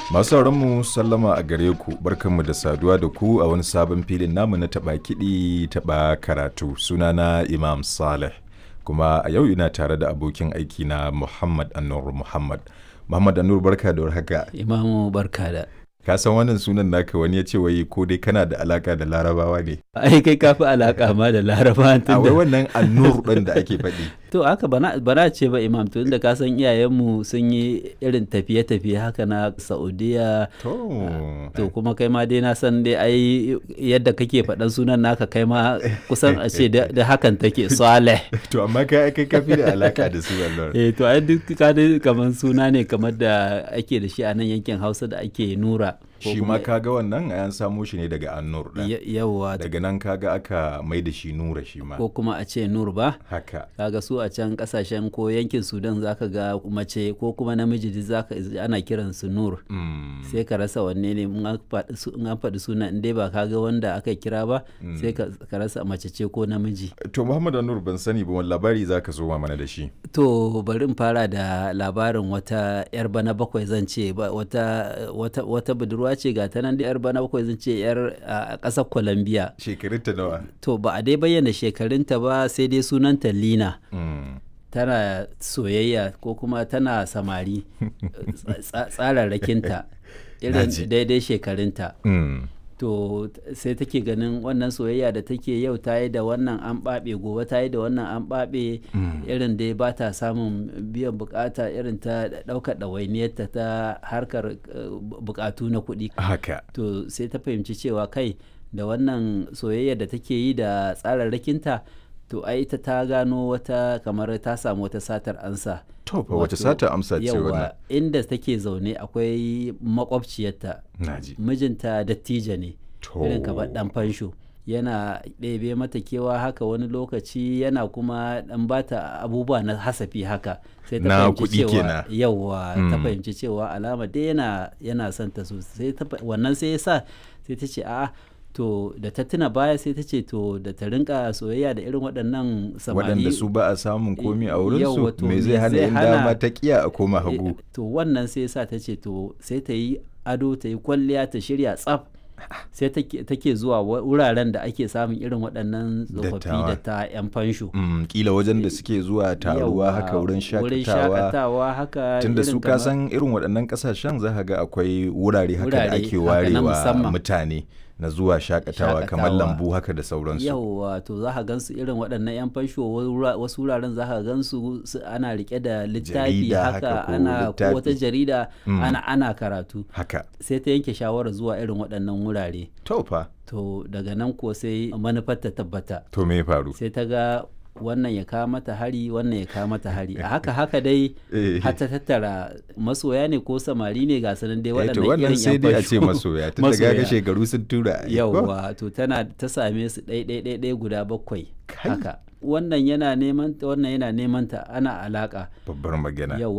Masu mu sallama a gare ku barkanmu da saduwa da ku a wani sabon filin namu na taɓa kiɗi taɓa karatu sunana Imam Saleh kuma a yau ina tare da abokin aiki na Muhammad Anur Muhammad. Muhammad Anur barka da warhaka. Imamu barka da. Ka san wannan sunan naka wani ya ce wai ko dai kana da alaka da larabawa ne. Ai kai kafi alaka ma da laraba A wai tun wannan Anur ɗin da ake faɗi. To haka bana bana ce ba imam tun da ka san iyayenmu sun yi irin tafiye-tafiye haka na Saudiya To. to kuma kai ma dai na san dai ai yadda kake faɗan sunan naka kai ma kusan a ce da da hakan take Saleh. To amma kai kai kafi da alaka da su Allah. Eh to ai duk ka dai kamar suna ne kamar da ake da shi a nan yankin Hausa da ake Nura. ko Shi kuma- ma kaga wannan an samo shi ne daga Anur ɗin. Ya- Yawwa Daga nan kaga aka mai da shi Nura shi ma. ko kuma a ce Nur ba. Haka. kaga su a can kasashen ko yankin sudan zaka ga mace ko kuma namiji duk zaka ana kiran su nur Mm. sai ka rasa wanne ne in an faɗi su- in an faɗi suna in dai ba ka ga wanda aka kira ba sai ka ka rasa mace ce ko namiji To Muhammad Anur ban sani ba wani labari za ka zo mana da shi. to bari in fara da labarin wata yar bana bakwai zan ce ba wata wata wata budurwa ce ga ta nan da yar bana bakwai zan ce yar a ƙasar Colombia Shekarunta nawa? to ba a dai bayyana shekarunta ba sai dai sunanta Lina Mm. tana soyayya ko kuma tana samari tsa- tsararrakinta irin Naji. daidai shekarunta Mm. to t- sai take ganin wannan soyayya da take yau ta yi da wannan an ɓaɓe gobe ta yi da wannan an ɓaɓe irin dai ba ta samun biyan bukata irin ta ɗaukar ɗawainiyarta ta harkar eh, bu- bukatu na kuɗi Haka. to sai ta fahimci cewa kai da wannan soyayya da take yi da tsararrakinta to ai ita ta gano wata kamar ta samu wata satar ansa To fa wace Wato, sata amsa ce yawa, wannan? inda take zaune akwai makwabciyarta Naji. mijinta dattijo ne To. irin kamar dan fansho yana ɗebe mata kewa haka wani lokaci yana kuma ɗan bata abubuwa na hasafi haka sai ta Na fahimci kuɗi cewa kenan. yawa ta Mm. fahimci cewa alama dai yana yana son ta sosai ta fa- wannan sai ya sa sai ta ce a'a to da ta tuna baya sai ta ce to da ta rinka soyayya da irin waɗannan samari Waɗanda su ba a samun komi a Yawwa, wurinsu to me me zai hana zai in hana- dama ta kiya a koma hagu. Eh, to wannan sai sa ta ce to sai ta yi ado ta yi kwalliya ta shirya tsaf sai take take zuwa wa- wuraren da ake samun irin waɗannan tsofaffi Dattawa. da ta 'yan fansho Mm, kila wajen da suke zuwa taruwa Yawwa, haka wurin wurin shakatawa. shakatawa haka Tunda irin su ka kamar- san irin waɗannan ƙasashen za ka ga akwai wurare haka da Wurare ake haka na warewa musamman. mutane na zuwa shakatawa kamar Shakatawa. lambu haka da sauransu. yawwa to za ka gansu irin waɗannan 'yan fansho wura- wasu wuraren za ka gansu su- ana rike da littafi Jarida haka haka ko ana ko littafi. wata jarida Mm. ana ana karatu Haka. sai ta yanke shawarar zuwa irin waɗannan wurare To fa. to daga nan kuwa sai manufar ta tabbata To me ya faru? sai ta ga wannan ya kawo mata hari wannan ya kawo mata hari a haka haka dai Eh. har ta tattara masoya ne ko samari ne ga sanan dai Eh, to waɗannan wannan irin sai yan dai a ce fasho. masoya tun da gaga shekaru sun tura ai, ko? yauwa to tana ta same su ɗai ɗai ɗai ɗai guda bakwai Kai. haka wannan yana neman ta wannan yana neman ta ana alaka babbar magana yauwa